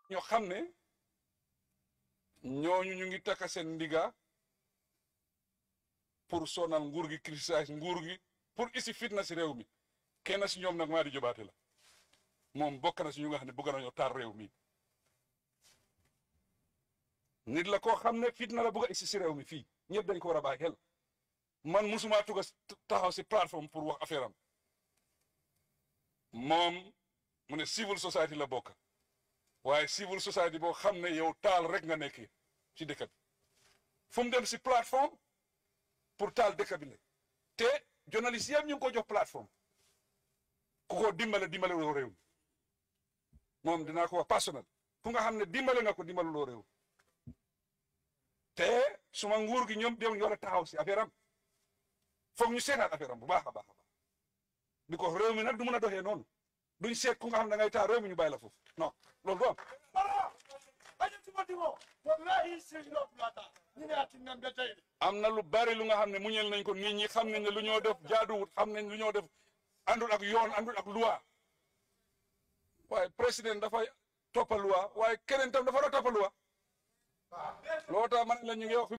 ñoo xam ne ñooñu ñu ngi takka seen ndiga pour sonal nguur gi criticiser nguur gi pour isi fitna si réew mi kenn si ñoom nag maa di jobaate la moom bokk na si ñu nga xam ne bëgg nañoo taal réew mi nit la koo xam ne fitna la bëgg a isi si réew mi fii ñëpp dañ ko war a bàyyi xel man musuma tuga taxaw si plateforme pour wax affaire am moom mu ne civil society la bokk waaye civil society boo xam ne yow taal rek nga nekk ci dëkk bi fu mu dem si plateforme pour taal dëkk bi la te journaliste yëpp ñu ngi ko jox plateforme ku ko dimbale dimbale loo réew moom dinaa ko wax personnel fu nga xam ne dimbale nga ko dimbale loo réew te suma nguur gi ñoom dem war a taxaw si affaire am foog ñu seetaat affaire am bu baax a baax a baax bi ko réew mi nag du mun a doxee noonu duñ seet ku nga xam ne da ngay taal réew mi ñu bàyyi la foofu non loolu du am. am na lu bari lu nga xam ne muñel nañ ko nit ñi xam nañ ne lu ñoo def jaaduwut xam nañ lu ñoo def àndul ak yoon àndul ak loi waaye président dafay toppa loi waaye keneen tam dafa war a toppa loi loo tax man la ñu ngi wax